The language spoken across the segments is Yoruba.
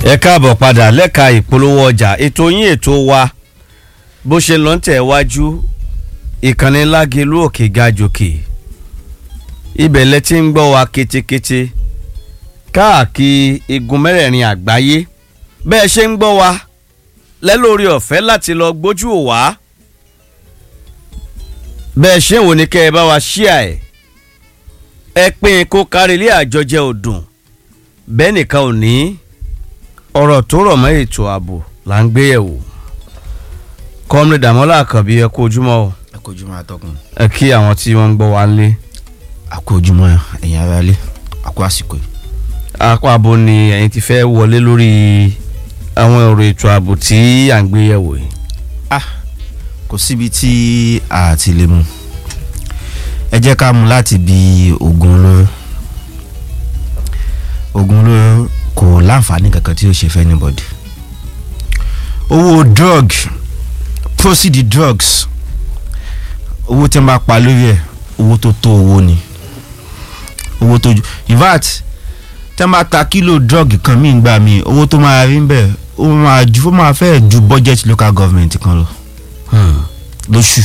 ẹ káàbọ̀ padà lẹ́ka ìpolówó ọjà ètò yín ètò wa bó ṣe lọ ń tẹ̀ wájú ìkànnì lágelú òkè gajòkè ibẹ̀ lẹ ti ń gbọ́ wa ketekete káàkiri igun mẹ́rẹ̀ẹ̀rin àgbáyé bẹ́ẹ̀ ṣe ń gbọ́ wa lẹ́lórí ọ̀fẹ́ láti lọ gbójú ò wá bẹ́ẹ̀ ṣe ń wò ní kẹ́ ẹ bá wa ṣíà ẹ̀ ẹ pín kó kárí ilé àjọjẹ òdùn bẹ́ẹ̀ nìkan ò ní ọ̀rọ̀ tó rọ̀ mọ́ ètò ààbò là ń gbé yẹ̀wò kọ́mìnì dàmọ́lá àkànbí ẹ kú ojúmọ́ o ẹ kú ojúmọ́ atọ́kùn. ẹ kí àwọn tí wọ́n ń gbọ́ wa lé a kú ojúmọ́ ẹ̀yin ará ilé a kú àsìkò yìí. apá abo ni ẹ̀yin ti fẹ́ wọlé lórí àwọn ọ̀rọ̀ ètò ààbò tí à ń gbé yẹ̀wò yìí ah kò síbi tí a ti lè mú ẹ jẹ́ ká mú láti bi oògùn olóró oògùn olóró kò láǹfààní kankan tí ó ṣe fẹ́ anybody owó drug proceed drugs owó tí wọ́n bá pa lórí ẹ̀ owó tó tó owó ni owó tó ju in fact tí wọ́n bá ta kílò drug kan míì gbà míì owó tó máa rí ń bẹ̀ ó máa ju ó máa fẹ́ ju budget local government kan lọ lóṣù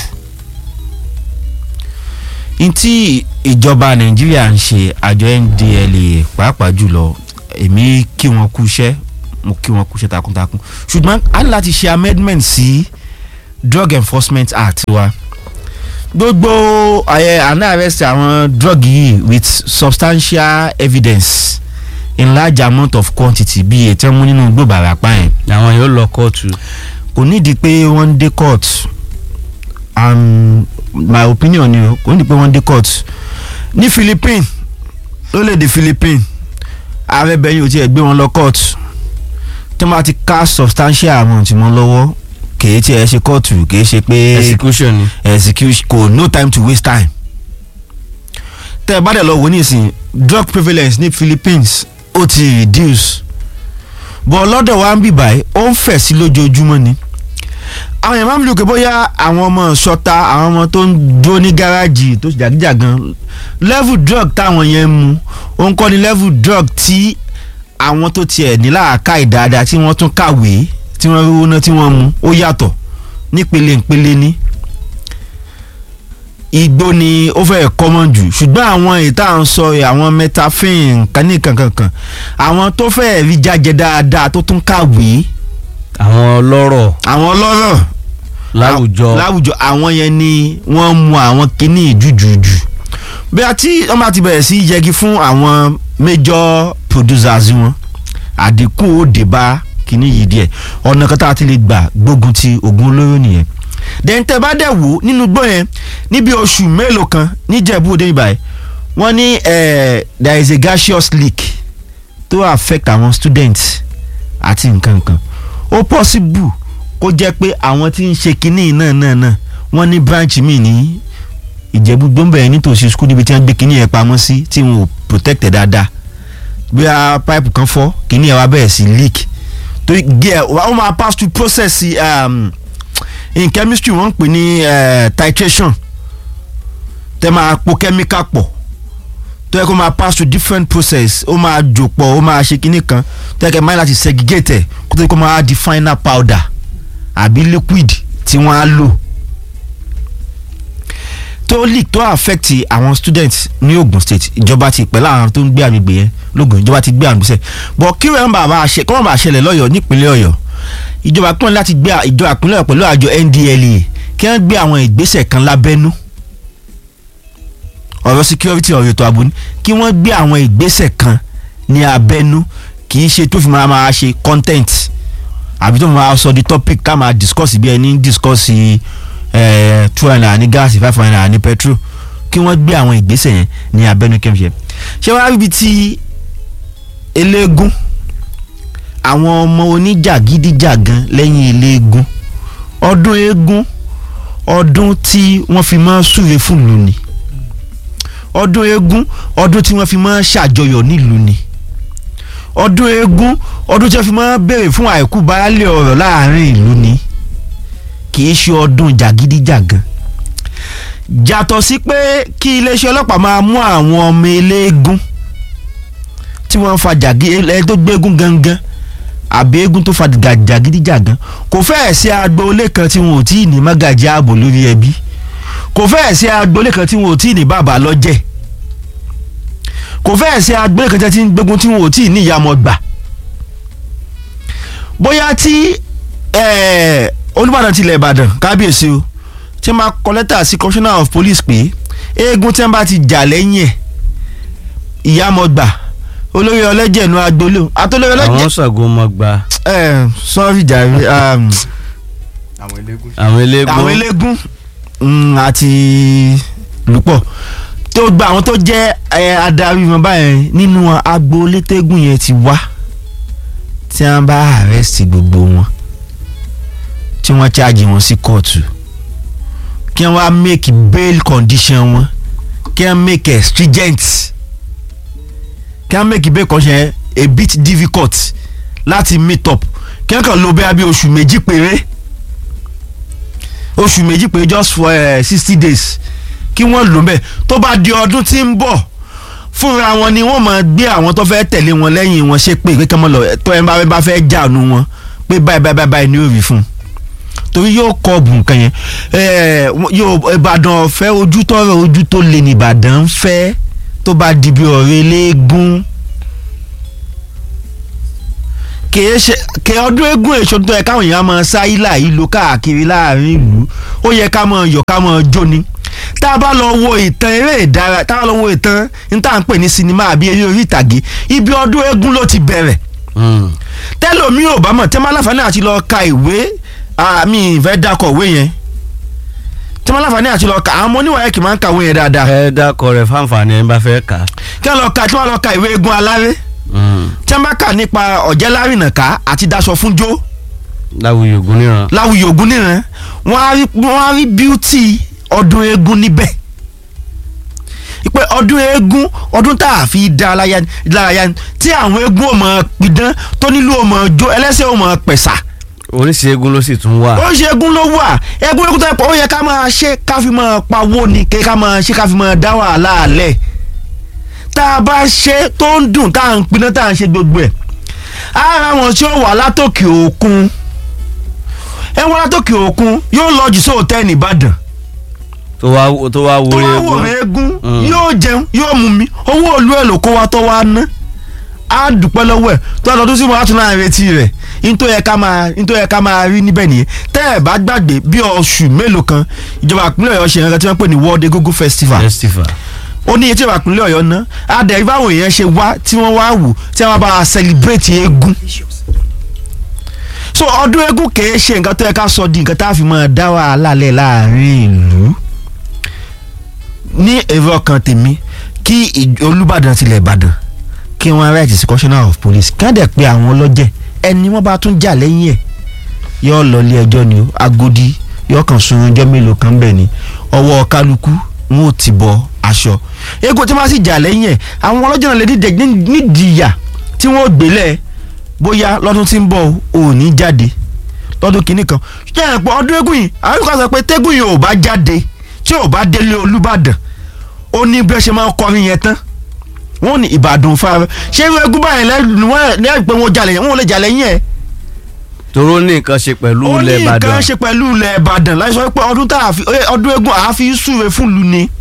ntí ìjọba nàìjíríà ń ṣe àjọ ndla pàápàá jùlọ èmi kí wọn kú iṣẹ́ mo kí wọn kú iṣẹ́ takuntakun ṣùgbọ́n a ní láti ṣe amendment sí drug enforcement act wa gbogbo ẹ àná arrest àwọn drug yìí with substantial evidence in large amount of quantity bíi ètò ẹ̀mú nínú gbòòbà àràpá yẹn àwọn yóò lọ kóòtù kò nídìí pé wọ́n ń dé court and my opinion ni o kò nídìí pé wọ́n ń dé court ní Philippines lórílẹ̀‐èdè Philippines ààrẹ bẹ̀yìn ò tiẹ̀ gbé wọn lọ court tí wọ́n bá ti ká substantial amount mọ́ lọ́wọ́ kìí tiẹ̀ ṣe kóòtù kìí ṣe pé execution ni execution kò no time to waste time tẹ́ ẹ bá dẹ̀ lọ wò nísìn drug prevalence ní Philippines ó ti reduce bọ̀ lọ́dọ̀ wa ń bì báyìí ó ń fẹ̀ sí lójoojúmọ́ ni àwọn èèyàn máa ń lò pé bóyá àwọn ọmọ ṣọta àwọn ọmọ tó ń dúró ní gáràjì tó jàgíjàgan level drug táwọn yẹn ń mu ó ń kọ́ ni level drug tí àwọn tó tiẹ̀ ní làákà ìdáadáa tí wọ́n tún kàwé tí wọ́n rí owó náà tí wọ́n mu ó yàtọ̀ nípele ìpele ní igbó ni ó fẹ́ common jù ṣùgbọ́n àwọn ìta à ń sọ àwọn metafin kání kankankan àwọn tó fẹ́ rí jájẹ dáadáa tó tún kàwé àwọn ọlọ́rọ̀ àwọn ọlọ́rọ̀ láwùjọ láwùjọ àwọn yẹn ni wọ́n mu àwọn kíní jùjùjù bí a ti wọ́n bá ti bẹ̀rẹ̀ sí yẹgi fún àwọn major producers wọn àdínkù ó dé bá kíní yìí díẹ̀ ọ̀nà kan tá a ti lè gbà gbógun ti oògùn olóró nìyẹn dẹ́ntẹ́ bá dẹ̀ wò nínú gbọ́ yẹn níbi oṣù mélòó kan níjẹ̀bú òde ìbàyẹ̀ wọ́n ní there is a gaseous leak tó affect àwọn students àti nǹkan nǹkan ó possible kó jẹ́ pé àwọn tí ń ṣe kinní náà náà náà wọ́n ní branch mi ní ìjẹ̀bú gbọ́nbẹ̀rẹ̀ nítòsí school níbi tí wọ́n gbé kinní yẹn pamọ́ sí tí wọn ò protect ẹ̀ dáadáa bí a pipe kan fọ́ kinní yẹn wá bẹ̀rẹ̀ sí leak tó gẹ̀ wọ́n máa pass through process um, in chemistry wọ́n ń pè ní uh, titration tẹ́ máa po chemical pọ̀ tó yẹ kó máa pass through different process ó máa jò pọ̀ ó máa ṣe kinní kan tó yẹ kẹ́ máa láti segregate ẹ̀ kó tó yẹ kó máa di final powder àbí liquid tí wọ́n á lò tó leak tó affect àwọn students ní Ogun State ìjọba ti pẹ̀lú àwọn tó ń gbé àgbègbè yẹn lógun ìjọba ti gbé àgbègbè sẹ̀ bọ̀ kí wọ́n bá bá ṣe kí wọ́n bá ṣẹlẹ̀ lọ́yọ̀ọ́ nípínlẹ̀ Ọ̀yọ́ ìjọba pín láti gbé ìjọba ìpínlẹ̀ pẹ̀lú àjọ NDLEA kí wọ́n gbé àwọn ìgbésẹ̀ kan lábẹ́nú ọ̀rọ̀ security ọ̀rọ̀ ètò ààbò ni kí wọ́n gbé àwọn ìgbésẹ̀ kan ní abẹ́nú kì í ṣe tó fi máa máa ṣe content àbí tó máa sọ di topic ká máa discuss bí ẹni discuss two hundred naira ní gáàsì five hundred naira ní petrol kí wọ́n gbé àwọn ìgbésẹ̀ yẹn ní abẹ́nú kí wọ́n ṣe ṣé wàá ríbi tí eléégún àwọn ọmọ oníjàgídíjàgan lẹ́yìn eléégún ọdún eégún ọdún tí wọ́n fi máa súre fúnlù ni ọdún eégún ọdún tí wọ́n fi máa ṣàjọyọ̀ nílùú ni ọdún eégún ọdún tí wọ́n fi máa béèrè fún àìkú baálé ọ̀rọ̀ láàrin ìlú ni kì í ṣe ọdún jàgídíjàgan jàtọ̀ sí pé kí iléeṣẹ́ ọlọ́pàá máa mú àwọn ọmọ eléégún tí wọ́n ń fa jàgí ẹ tó gbégún gangan àbí eégún tó fa jàgídíjàgan kò fẹ́ẹ̀ sí agboolé kan tí wọn ò tí ì ní mágàjí ààbò lórí ẹbí kò fẹ́ẹ̀ sí agboolé kan tí wọn ò tí ì ní bàbá lọ́jẹ̀ kò fẹ́ẹ̀ sí agboolé kan tí ń gbógun tí wọn ò tí ì ní ìyàmọ̀ gbà bóyá tí eh, Olúbàdàn tilẹ̀ Ìbàdàn kábíyèsí o tí máa kọ lẹ́tà sí commissioner of police pé eégún tí wọ́n bá ti jà lẹ́yìn ẹ̀ ìyàmọ̀gbà olórí ọlẹ́jẹ̀ nu agboolé o àtolórí àwọn ọlẹ́jẹ̀ Ṣàngó mọ gba ẹ̀ sọ́ọ́rì jàre um, àwọn eléégún. àwọn eléégún àwọn eléégún mm, àti lùpọ̀ tó gba àwọn tó jẹ́ ẹ, adarí wọn báyẹn nínú agboolé tẹ́gùn yẹn ti wá tí wọ́n bá àrẹ́sì gbogbo wọn tí wọ́n ṣáàjì wọn sí kóòtù kí wọ́n wá make bail condition wọn kí wọ́n make it stringent kí wọ́n make bail condition yẹn a bit difficult láti meet up kí wọ́n kàn lò bẹ́ẹ̀ bí oṣù méjì péré oṣù méjì pé just for sixty days kí wọ́n lò bẹ́ẹ̀ tó bá di ọdún tí ń bọ̀ fúnra wọn ni wọ́n máa gbé àwọn tó fẹ́ tẹ̀lé wọn lẹ́yìn wọn ṣe pé kékeré lọ tó ẹ bá bá fẹ́ jàánu wọn pé báyìí báyìí báyìí ni yóò rí fún un torí yóò kọ́ ọ̀bùn nǹkan yẹn Eh, yóò Ìbàdàn ọ̀fẹ́ ojú tọrọ ojú tó lè ní Ìbàdàn ń fẹ́ tó bá di bí ọ̀rẹ́ eléégún kìí ṣe kì ọdún eégún èso tó yẹ káwọn èèyàn máa sá ilà yìí lọ káàkiri láàrin ìlú ó yẹ ká máa yọ̀ ká máa jó ni tá a bá lọ wo ìtàn eré ìdára tá a bá lọ wo ìtàn ní tá à ń pè ní sinimá àbí eré orí ìtàgé ibi ọdún eégún ló ti bẹ̀rẹ̀ Mm. tẹ́lómi ò bá mọ̀ tẹ́ máa láǹfààní àti lọ ka ìwé àmì ìfẹ́ dákọ̀ ìwé yẹn tẹ́ máa láǹfààní àti lọ ka àwọn ọmọ oníwàyẹ̀ kì máa ń ka ìwé yẹn dáadáa ẹ dákọ rẹ fáǹfààní ẹ bá fẹ́ kà á. kí wọ́n lọ ka tí wọ́n lọ ka ìwé eégún aláré Mm. tí wọ́n bá kà nípa ọ̀jẹ̀lárìnàká àti daṣọ fúnjó láwùjọ ògùn níran. láwùjọ ògún nìran wọ́n á rí wọ́n á rí bíútì ọdún eégún níbẹ̀ pé ọdún eégún ọdún tá a fi dá aláya lárayá ni tí àwọn eégún ò mọ̀ pidán tó nílò ò mọ̀ jó ẹlẹ́sẹ̀ ò mọ̀ pẹ̀sà oríṣi eégún ló sì tún wà. ó ṣe eégún ló wà eégún eégún tó yẹ pé ó yẹ ká máa ṣe ká fi máa pawó ni kí ká máa ṣe ká fi máa dá wàhálà alẹ̀ tá a bá ṣe tó ń dùn tá à ń pinná tá à ń ṣe gbogbo ẹ̀ ara wọn tí ó wà látòkè òkun ẹ wọ́n látòkè òkun yóò lọ jù sí hòtẹ́ẹ̀lì Ìbàdàn tó wá tó wá tó wọlé wá eégún. wò eégún Mm. yóò jẹun yóò mú mi owó òlu ẹ̀ ló kó wa tó wá ná á dúpẹ́ lọ́wọ́ ẹ̀ tó lọ́dún sí mo á tún náà retí rẹ̀ nítorí yẹ ká máa nítorí yẹ ká máa rí níbẹ̀ nìyẹn tẹ́ ẹ̀ bá gbàgbé bí oṣù mélòó kan ìjọba ìpínlẹ̀ Ọ̀yọ́ ṣe nǹkan tí wọ́n pè ní World Egungun Festival festival. ó ní etí ìjọba ìpínlẹ̀ Ọ̀yọ́ ná adẹ̀ báwọn èèyàn ṣe wá tí wọ́n wá wò tí wọ́n bá wa celebrate eégún so ọdún eégún kìí ṣe nǹkan tó yẹ ká sọ di nǹkan tá a fi máa dá wàhálà lẹ̀ láàrin ìlú ní èrò ọkàn tèmi kí ìj- Olúbàdàn tilẹ̀ Ìbàdàn kí wọ́n write sí commissioner of police kí wọ́n dẹ̀ pe àwọn ọlọ́jẹ̀ ẹni wọ́n bá tún jà lẹ́yìn ẹ̀ yóò lọ ilé ẹjọ́ ni o Agodi yóò kàn sun ọjọ́ mélòó kan bẹ̀ ni ọwọ́ kálukú wọn ò ti bọ aṣọ eégún tí wọ́n bá sì jà lẹ́yìn ẹ̀ àwọn ọlọ́jẹ̀ náà lè dídẹ̀ nídìí ìyà tí wọ́n ò gbélé bóyá lọ́dún tí ń bọ̀ ò ní jáde lọ́dún kìíní kan ṣé ẹ̀ pọ̀ ọdún eégún yìí àwọn kan sọ pé tẹ́gùn yìí ò bá jáde tí ò bá délé Olúbàdàn ó ní bí wọ́n ṣe máa ń kọrin yẹn tán wọ́n ní Ìbàdàn fara ṣé irú eégún báyìí lẹ́nu wọ́n lẹ́yìn pé wọ́n jalè yẹn wọ́n lè jalè yẹn ẹ̀ toró ní nǹkan ṣe pẹ̀lú ó ní ilẹ̀ nǹkan Ìbàdàn. ṣe pẹ̀lú ilẹ̀ Ìbàdàn láì sọ pé ọdún tá a fi eh, ọdún eégún àá fi súre fún lu ni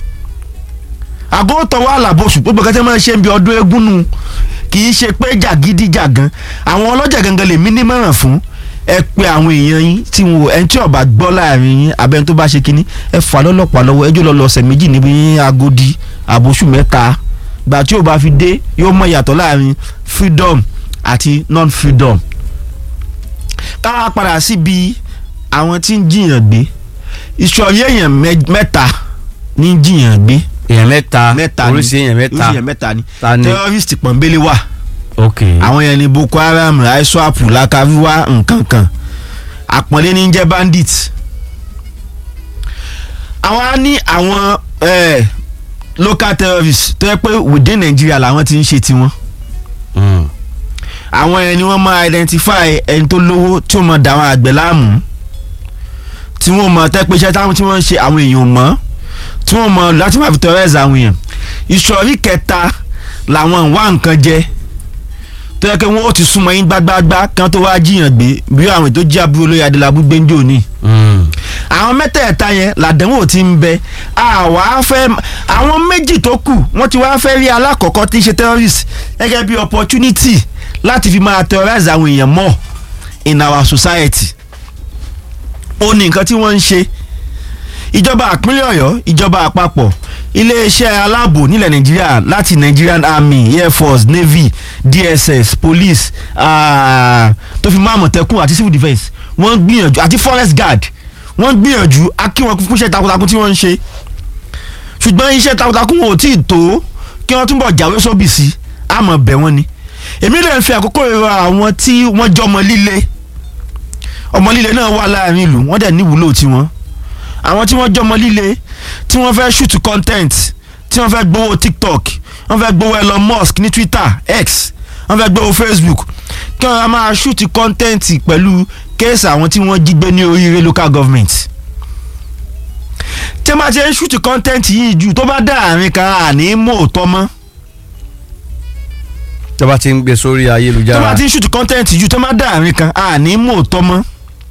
àgọ́ tọwọ́ àlàbọ̀sù gbogbo kẹ́tẹ́ máa ń ṣe ń bi ọdún eégún nu kì í ṣe pé jàgídíjàgan àwọn ọlọ́jà gangan lè mí nímọ̀ràn fún ẹ pé àwọn èèyàn yín tí wọn ẹni tí ọba gbọ́ láàrin yín abẹ́ni tó bá ṣe kínní ẹ fà lọ́lọ́pàá lọ́wọ́ ẹjọ́ lọ lọ́sẹ̀ méjì níbi Agodi àbòsù mẹ́ta gbà tí ò bá fi dé yóò mọ ìyàtọ̀ láàrin freedom àti non-freedom káwá padà síbi àwọn tí ń jiyàn gbé ìsọ̀rí èèyàn mẹ- mẹ́ta ní jiyàn gbé èèyàn mẹ́ta mẹ́ta ni oríṣi èèyàn mẹ́ta oríṣi èèyàn mẹ́ta ni ta ni terrorist pọ̀nbélé wà ok àwọn yẹn ni Boko Haram iswap lakaviwa nǹkan kan àpọ̀nlé ní jẹ́ bandit àwọn á ní àwọn eh, local terrorists tó yẹ pé within Nigeria làwọn ti ń ṣe tiwọn Mm. àwọn ẹni wọ́n máa identify ẹni tó lówó tí wọ́n máa dà àwọn àgbẹ̀ láàmú tí wọ́n máa tẹ́ pé iṣẹ́ táwọn tí wọ́n ń ṣe àwọn èèyàn mọ́ tí wọ́n máa láti máa fi terrorize àwọn èèyàn ìsọ̀rí kẹta làwọn wá nǹkan jẹ tó yẹ kí wọ́n ó ti súnmọ́ yín gbágbáágbá kí wọ́n tó wá jiyàn gbé bí àwọn ètò jí àbúrò lóye adélábù gbẹ́njọ́ ní àwọn mẹ́tẹ̀ẹ̀ta yẹn làdánwò ti ń bẹ àwa fẹ́ àwọn méjì tó kù wọ́n ti wá fẹ́ rí alákọ̀ọ́kọ́ tí ń ṣe terrorist gẹ́gẹ́ bí opportunity láti fi máa terrorize àwọn èèyàn mọ́ in our society ó ní nǹkan tí wọ́n ń ṣe ìjọba àpínlẹ̀ ọ̀yọ́ ìjọba àpapọ̀ iléeṣẹ́ aláàbò nílẹ̀ nàìjíríà láti nigerian army air force navy dss police ah, tó fi máa mọ̀tẹ́kùn àti civil defence wọ́n ń gbìyànjú àti forest guard wọ́n ń gbìyànjú á kí wọn fún iṣẹ́ takuntakun tí wọ́n ń ṣe ṣùgbọ́n iṣẹ́ takuntakun wọn ò tí ì tó kí wọ́n túbọ̀ jáwé sóbì sí àmọ́ bẹ̀ wọ́n ni èmi lè fi àkókò ìrora àwọn tí wọ́n jẹ́ ọmọ líle ọmọ líle náà wà láàrin ìlú wọ́n dẹ̀ níwúlò tiwọn àwọn tí wọ́n jẹ́ ọmọ líle tí wọ́n fẹ́ shoot content tí wọ́n fẹ́ gbowó tiktok wọ́n fẹ́ gbowó elon musk ní twitter x wọ́n fẹ́ gbowó facebook kí wọ́n máa shoot content pẹ̀lú kéèsì àwọn tí wọ́n jí gbé ní oríire local government tí wọ́n bá ti ń shoot content yìí jù tó bá dá àárín kan àní mò tọ́ mọ́ tó bá ti ń gbé sórí tó bá ayélujára ti ń shoot content jù tó bá dá àárín kan àní mò tọ́ mọ́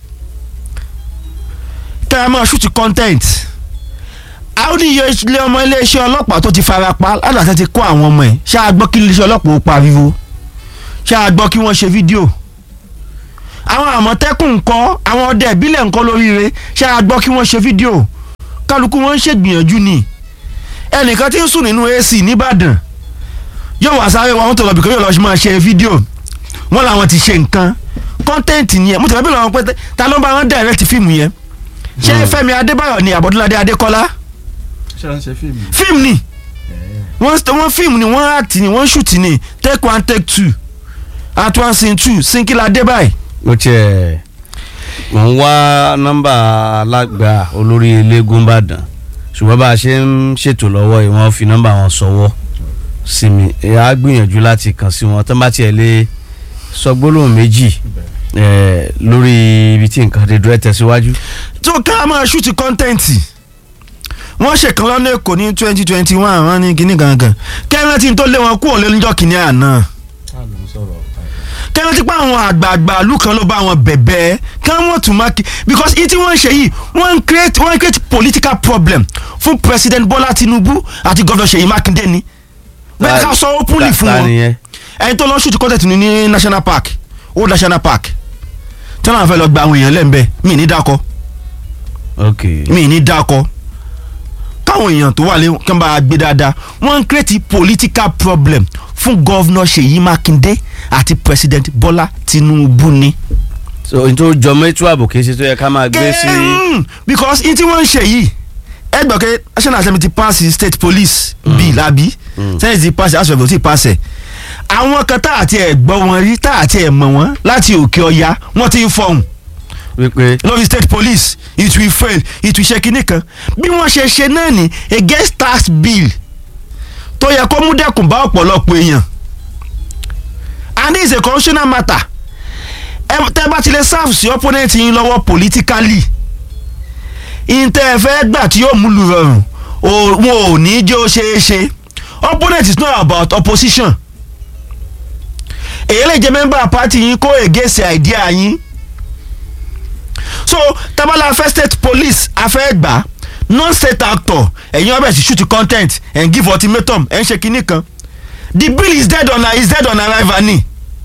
tẹ́ ẹ máa shoot content àwọn oníyẹ ilé ọmọ iléeṣẹ́ ọlọ́pàá tó ti fara pa ládàá ti kó àwọn ọmọ ẹ̀ ṣáà gbọ́ kí iléeṣẹ́ ọlọ́pàá ó pariwo ṣáà gbọ́ kí wọ́n ṣe fídíò àwọn àmọ̀tẹ́kùn ńkọ́ àwọn ọdẹ ìbílẹ̀ ńkọ́ lóríire ṣáà gbọ́ kí wọ́n ṣe fídíò kálukú wọn ń ṣègbìyànjú ni ẹnìkan tí ń sùn nínú AC nìbàdàn yóò wá sáré wọn tó lọ bìkan yóò lọ máa ṣe fídíò wọn làwọn ti ṣe nǹkan kọ́ńtẹ́ǹtì yẹn mo tẹ̀lé bí lọ́wọ́ pé ta ló ń bá wọn direct fíìmù yẹn ṣé Fẹ́mi Adébáyọ̀ ni Àbọ̀dúnládé Adékọ́lá ṣé à ń ṣe fíìmù. fíìmù ni wọ́n wọ́n fíìmù ni wọ́n act ni wọ́n shoot ni take one take two at one scene two sinkila adébáyé mo tiẹ̀ mò ń wá nọ́mbà alágbà olórí eléégún Ìbàdàn ṣùgbọ́n bá a ṣe ń ṣètò lọ́wọ́ yìí wọ́n fi nọ́mbà wọn sọ́wọ́ sí mi ẹ á gbìyànjú láti kàn sí wọn tó bá tiẹ̀ lè sọ gbólóhùn méjì eh, lórí ibi tí nǹkan dé dúró ẹ tẹ̀síwájú. tó ká máa shoot content wọ́n ṣèkan lọ́nà èkó ní twenty twenty one wọ́n ní kíní gangan kẹ́rẹ́ntì tó lé wọn kúrò lẹ́nujọ́ kìíní àná kẹ́rẹ́ntì pa àwọn àgbààgbà ìlú kan ló bá wọn bẹ̀bẹ̀ kí wọ́n tún máa kí because ìtí wọ́n ń ṣe yìí wọ́n ń create wọ́n ń create political problem fún president Bọ́lá Tinubu àti gọ́dọ̀ Ṣèyí Mákindé ni bẹ́ẹ̀ ká sọ openly fún Ta- ta wọn nìyẹn? ẹni tó lọ shoot content ní ní national park old national park tí wọ́n fẹ́ lọ gba àwọn èèyàn lẹ́ńbẹ́ mi ní dákọ́ ok mi ní dákọ káwọn èèyàn tó wà lé kí wọ́n bá gbé dáadáa wọ́n ń create political problem fún gọ́vnọ̀ Ṣèyí Mákindé àti president Bọ́lá Tinubu ni. so n tó jọmọ ètò ààbò kì í ṣe tó yẹ ká máa gbé sí. Mm, because in tí wọ́n ń ṣe yìí ẹ gbọ́ pé national assembly ti pass state police bill àbí senate ti pass house of reps ti pass ẹ̀ àwọn kan tá àti ẹ̀ gbọ́ wọn rí tá àti ẹ̀ mọ̀ wọ́n láti òkè ọya wọ́n ti ń fọhùn wípé lórí state police it will fail it will ṣe kinní kan bí wọ́n ṣe ṣe náà ní against tax bill tó yẹ kó mú dẹ́kun bá ọ̀pọ̀lọpọ̀ èèyàn and this is a constitutional matter ẹ tẹ́ bá ti lè serve sí opponent yín lọ́wọ́ politically ìtẹ́ ẹ fẹ́ gbà tí yóò múlù rọrùn o- wọn ò ní jẹ́ ó ṣeé ṣe opponent is not about opposition èyí lè jẹ́ member party yín kó against idea yín so tabala afẹ́ state police afẹ́ gbà non state actor ẹ̀yin ọbẹ̀ sí shoot content and give ultimatum ẹ̀ ń ṣe kinní kan the bill is dead on is dead on arrival ni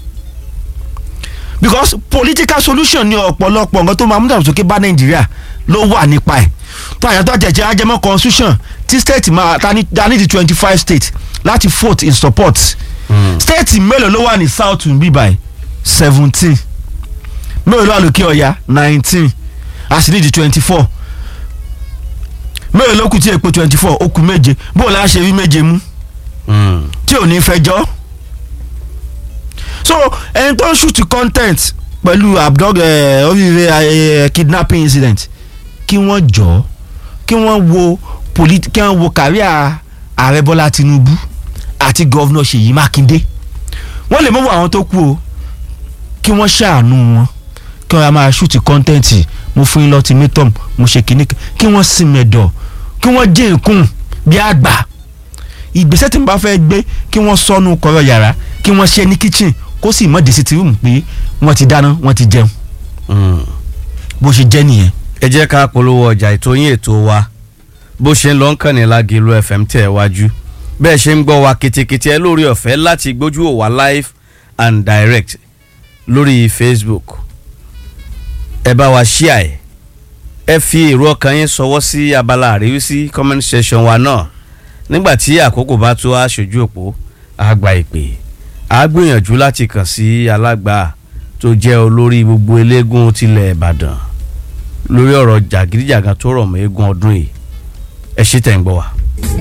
because political solution ni ọ̀pọ̀lọpọ̀ nǹkan tó máa mú dàgbàsókè bá nàìjíríà ló wà nípa ẹ̀ tó àyàtọ̀ àjẹjẹ ajẹmọ́ constitution tí state máa ta ní ta ní di twenty five state láti vote in support state mélòó ló wà ní south bíbáyìí seventeen mélòó ló wà lókè ọ̀yà nineteen a sì ní di twenty four mélòó ló kù tí èpo twenty four ó kù méje bó o láá ṣe rí méje mú mm, tí ò ní fẹjọ́ so ẹni tó ń shoot content pẹ̀lú abdog eh, oríire eh, kidnapping incident kí wọ́n jọ kí wọ́n wo polit kí wọ́n wo kàríà ààrẹ bọ́lá tinubu àti gọ́vnọ̀ ṣèyí mákindé wọ́n lè mọ̀ wọ àwọn tó kú o kí wọ́n ṣàánú wọn kí wọ́n máa shoot content mo fún yín lọ́tìmítọ́m mo ṣe kínní kan kí wọ́n sì mẹ̀dọ̀ kí wọ́n jẹ́ nǹkún bí àgbà ìgbésẹ̀ tí n bá fẹ́ gbé kí wọ́n sọnù kọ̀rọ̀ yàrá kí wọ́n ṣe ní kitchen kó sì mọ̀ disitirun pé wọ́n ti dáná wọ́n ti jẹun Mm. bó ṣe jẹ́ nìyẹn. ẹ jẹ́ ká polówó ọjà ètò yín ètò wa bó ṣe ń lọ ń kàn ní Lágìlú FM tẹ̀ wájú bẹ́ẹ̀ ṣe ń gbọ́ wa kìtìkìtì ẹ lórí ọ̀fẹ́ láti gbójú ò wá live and direct lórí Facebook ẹ bá wa ṣíà ẹ ẹ fi èrò ọkàn yín sọwọ́ sí abala àríwísí comment section wa náà nígbà tí àkókò bá tó aṣojú òpó àgbà ìpè á gbìyànjú láti kàn sí alágbà tó jẹ́ olórí gbogbo eléégún tilẹ̀ Ìbàdàn lórí ọ̀rọ̀ jàgídíjàgan tó rọ̀ mọ́ eégún ọdún yìí ẹ ṣe tẹ̀ ń gbọ́ wa.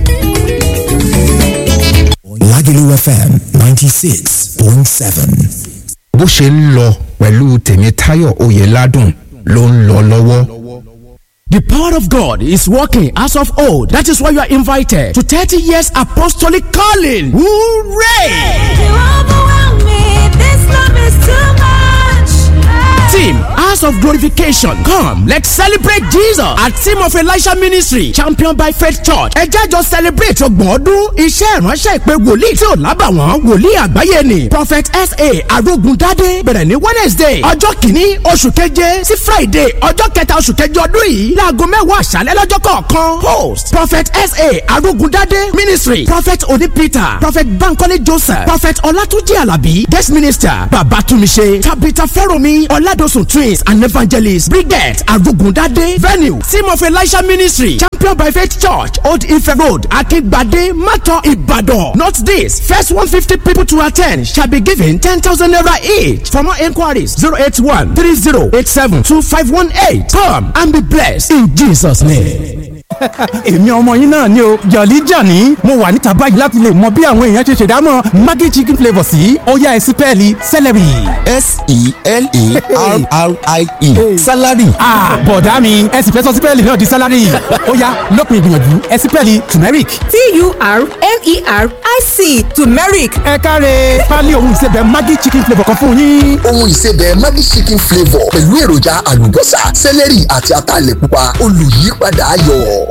Lagelu FM ninety six point seven. bó ṣe ń lọ pẹ̀lú Tèmítáyọ̀ Oyèládùn ló ń lọ lọ́wọ́. The power of God is working as of old. That is why you are invited to 30 years apostolic calling. Hooray! You overwhelm me. This love is too much. Team House of Glorification. Come, let's celebrate Jesus at Team of Elisha Ministry, championed by Faith Church. Ẹ jẹ́ jọ celebrate ọgbọ̀n ọdún iṣẹ́ ìránṣẹ́ ìpè wòlíì tí ò lábàwọ́n wòlíì àgbáyé ni. Prophet S.A. Arógundádé bẹ̀rẹ̀ ní Wednesday ọjọ́ kìíní oṣù keje sí Friday ọjọ́ kẹta oṣù keje ọdún yìí láago mẹ́wàá àṣálẹ́ lọ́jọ́ kọ̀ọ̀kan. Host Prophet S.A. Arógundádé Ministry Prophet Oni Peter Prophet Bankole Joseph Prophet Ọlátúnjí Àlàbí Guest Minister Babatumise Tabitha Fẹ́rọ̀mí Ọládọ̀sùn Twins and Evangelist Brigette Arugundade Venue Team of Elisha Ministry Champion by Faith Church Old Ife Road Akingbade Mato Ibadan. Note this first one fifty people to attend shall be given ten thousand naira each. For more enquiries zero eight one three zero eight seven two five one eight. Come and be blessed in Jesus' name. èmi ọmọ yín náà ni o jọ̀lí jàní mo wà níta báyìí láti lè mọ bí àwọn èèyàn ṣe ṣèdámọ̀ maggi chicken flavour sí ọ̀yá ẹ̀sìpẹ́ẹ̀lì celery. S-E-L-E-R-R-I-E. Salary. Ah, bọ̀dá mi ẹ sì fẹ́ sọ sípẹ́ẹ̀lì náà di sálárì ọ̀yá lópin ìgbìyànjú ẹ̀sìpẹ́ẹ̀lì turmeric. T-U-R-M-E-R-I-C turmeric ẹ káre pálí ohun ìsebẹ̀ maggi chicken flavour kan fún yín. ohun ìsebẹ̀ Maggi chicken flavour pẹ̀lú èròjà àlùbọ́sà sẹ́lẹ̀rì àti ataalẹ̀ pupa olùyípadà ayọ̀.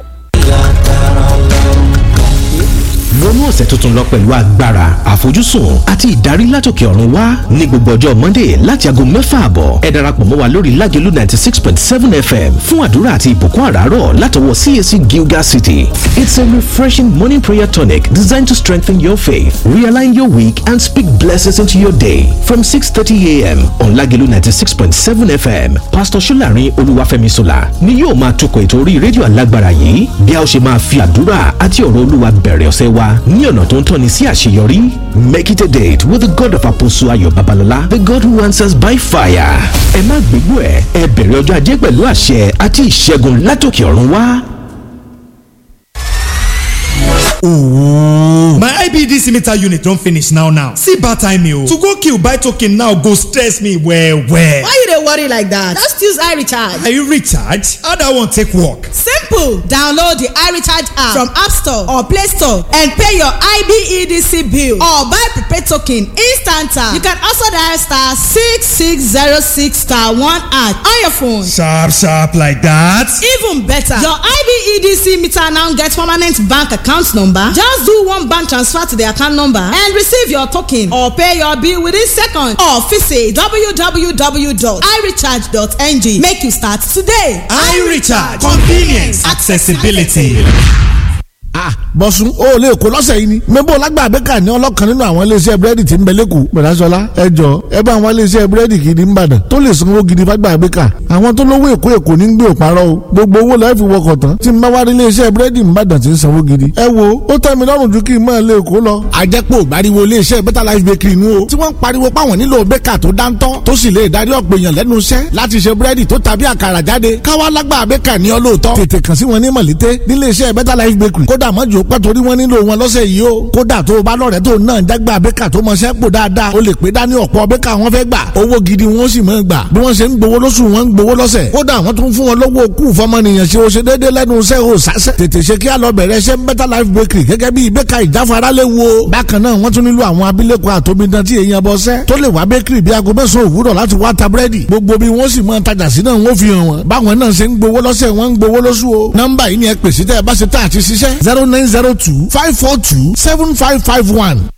wọnú ọ̀sẹ̀ tuntun lọ pẹ̀lú agbára àfojúsùn àti ìdarí látòkè ọ̀run wá ní gbogbo ọjọ́ monday láti aago mẹ́fà àbọ̀ ẹ darapọ̀ mọ́ wa lórí lágẹ̀lú ninety six point seven fm fún àdúrà àti ìbùkún àràárọ̀ látọwọ́ cac gilgal city it's a refreshing morning prayer tonic designed to strengthen your faith realign your week and speak blessings into your day from six thirty a.m. on lágẹ̀lú ninety six point seven fm pastor solarin olúwàfẹ́mi sola ni yóò máa tukọ̀ ètò orí rédíò alágbára yìí bí a ó ṣe máa fi àdúrà àti ọ̀rọ̀ olúwa bẹ̀rẹ̀ ọ̀sẹ̀ wa ní ọ̀nà tó ń tọ́ni sí àṣeyọrí. Make it a date with the God of Apostle Ayo Babalola, the God who answers by fire. Ẹ má gbégbó ẹ̀, ẹ bẹ̀rẹ̀ ọjọ́ ajé pẹ̀lú àṣẹ àti ìṣẹ́gun látòkè ọ̀run wá. My IBDC meter unit don finish now now. See bad time o. To go kill buy token now go stress me well well. Why you dey worry like that? Just use iRecharge. Are you recharge? How that one take work? Simple! Download the iRecharge app from App Store or Play Store and pay your IBEDC bill or buy prepaid token instant. You can also dial star six six zero six star one at on your phone. Sharp sharp like that. Even better, your IBEDC meter now get permanent bank account number. Just do one bank transfer to the account number and receive your token or pay your bill within seconds or visit www.irecharge.ng. Make you start today. iRecharge convenience accessibility. ah bọ̀sùn o ò lè kó lọ́sẹ̀ yìí ni mẹ́bọ̀ lágbà abẹ́ka ní ọlọ́kan nínú àwọn iléeṣẹ́ búrẹ́dì tí ń bẹ lẹ́kọ̀ọ́ bẹ̀rẹ̀sọ́lá ẹ jọ ẹ bá àwọn iléeṣẹ́ búrẹ́dì gidi ń bàdàn tó lè sanwó gidi fágbà abẹ́ka àwọn tó lówó èkó èkó ní gbé òparọ́ o gbogbo owó lọ́ọ́ fi wọkọ̀ tán tí ń bá wá rí iléeṣẹ́ búrẹ́dì ń bàdàn tí ń sanwó gidi ẹ wo ó tẹ́ mi lọ́rùn ju kí n máa lè kó lọ. àjẹpọ̀ ìgbàriwo iléeṣẹ́ better life bakery nu o tí wọ́n ń pariwo páwọn nílò bẹ́kà tó dáńtọ́ tó sì lè darí ọ̀pọ̀ èèyàn lẹ́nu iṣẹ́ láti ṣe búrẹ́dì tó tàbí àkàrà jáde káwá lágbà bẹ́kà ní ọlọ́ọ̀tọ́ tètè kàn sí wọn ní mọ̀lété níléeṣẹ́ better life bakery kódà mọ́jú pẹ́ torí wọ́n nílò wọn lọ́sẹ̀ yìí o kódà tó o bá lọ́rẹ̀ẹ́ tó náà jágbá bẹ́kà tó mọṣẹ́ pò dáadáa o lè pé dání ọ̀pọ̀ bẹ́kà wọn fẹ́ gbà owó gidi wọn sì máa gbà bí wọ́n ṣe ń gbowó lóṣù wọn ń gbowó lọ́sẹ̀ kódà wọ́n tún fún wọn lọ́wọ́ kú fọmọnìyàn ṣe o ṣe déédé lẹ́nu iṣẹ́ o sásẹ̀ tètè ṣe kí á lọ bẹ̀rẹ̀ ṣe better life bakery gẹ́gẹ́ bí bẹ́kà ìjáfara lè wo bákan náà wọ́n tún nílò àwọn abilékọ àtòmídán tí èèyàn bọ́ sẹ́ tó lè wá bakery bí aago mẹ́sàn-án òwúrọ̀ láti wá ta búrẹ́dì gbogbo bí wọ́n sì máa tajà sí náà wọ́n fi hàn wọ́n báwọn náà ṣe ń gbowó lọ́sẹ̀ wọ́n ń gbowó lóṣù o nọ́mbà yìí ni ẹ pèsè tẹ́ ẹ bá ṣe tá àti ṣiṣẹ́ zero nine zero two five four two seven five five one